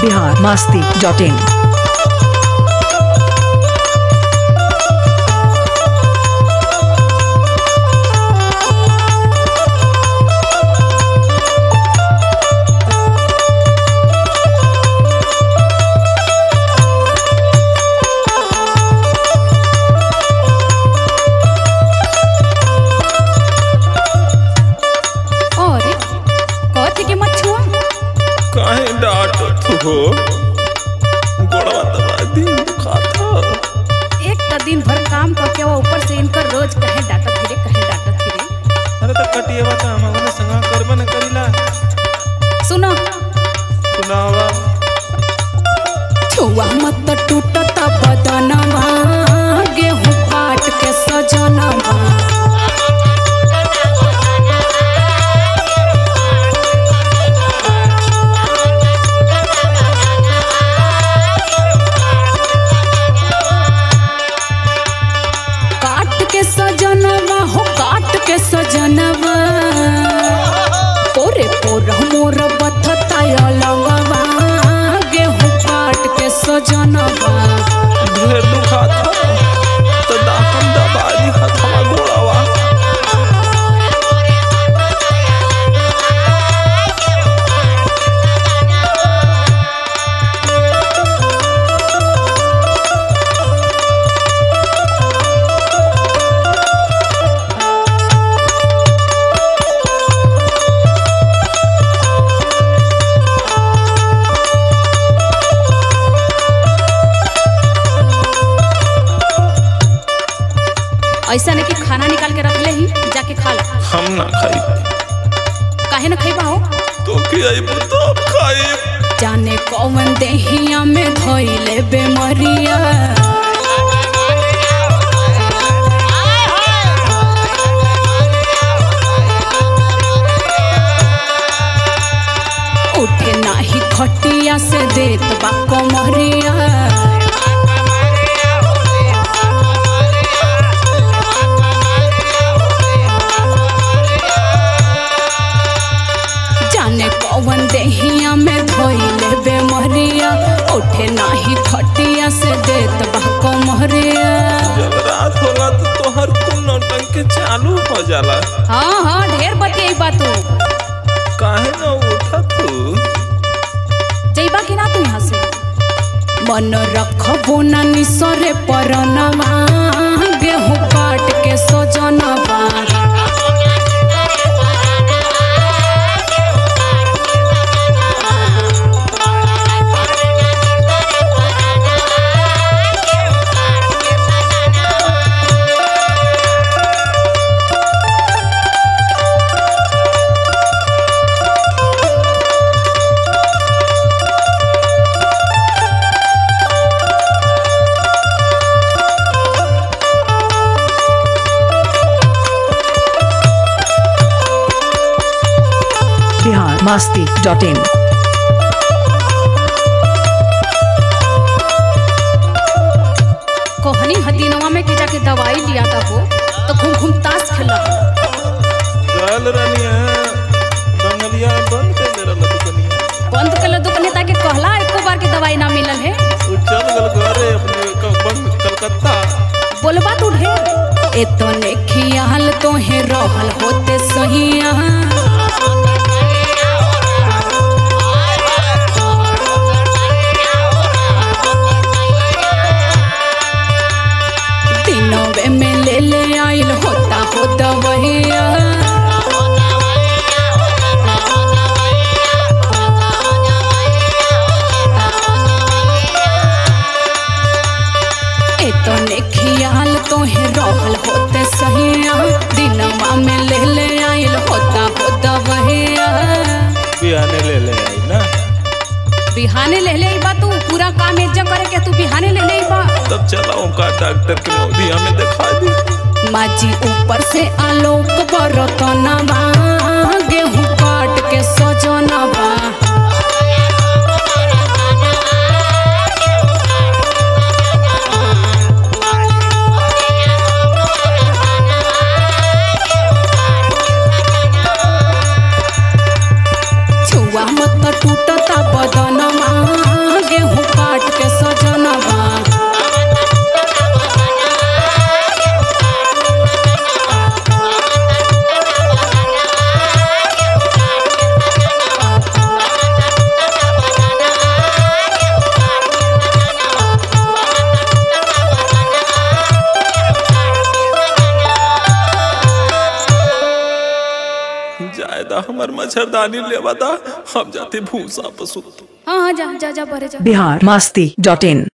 Bihar Masti dot in और कथी के मछुआ काहे डांटत हो गोड़वा दबा दिन दुखाता एक तो दिन भर काम करके वो ऊपर से इनकर रोज कहे डांटत फिरे कहे डांटत फिरे अरे तो कटिएवा त हम ओने संगा करबे न करिला सुनो सुनावा छुआ मत टूटता बदनवा गेहूं काट के सजनवा काट के सजनवा हो काट के सजनवा पोरे पोर मोर बथता अलंगवा गेहूं काट के सजनवा ढेर दुखाता तो दाहम दबा दी हथवा गोड़वा ऐसा नहीं कि खाना निकाल के रख ले ही जाके खा ला हम ना खाई काहे न खइबा हो तो की आई बुतब खाई जाने कौन देहिया में धोइले बेमरिया उठे नाही खटिया से देत बा कमरिया जाने कौन देहिया में धोइले बेमरिया उठे नाही खटिया से देत बा कमरिया जब रात होला तो तोहर कुल नौटंकी चालू हो जाला हाँ हाँ ढेर बतियाई बा तू काहे ना उठा तू जइबा कि ना तू यहाँ से मन रखबो ना निसरे परनवा गेहूं काट के सजनवा बिहार मास्ती डॉट इन कोहनी हदीनवा में कि जाके दवाई लिया था हो तो घूम घूम ताश खेला चल रनिया बंगलिया बंद कर दे रहा दुकनिया बंद कर दुकाने ताकि कहला एको बार की दवाई ना मिलल है तू चल गल घरे अपने क- बंद कलकत्ता बोलबा तू ढेर एतो ने खियाल तो है रहल होते सहिया दिनवे में ले ले आइल होता हो दवैया एतो ने खियाल तो है रहल होते सहिया दिनवा में ले ले आइल होता हो दवैया बिहाने ले ले आई ना बिहाने ले ले बा तू पूरा काम एक जगह करे के तू बिहाने ले ले बा तब चला ओंकार डॉक्टर के मोदिया में दिखा दी माजी ऊपर से आलोक बरतनवा गेहूं काट के सजनवा छुआ मत टूटता बदनमा जायदा हमर मच्छरदानी लेवा दा हम जाते भूसा पसु हाँ हाँ जा जा जा परे जा बिहार मस्ती डॉट इन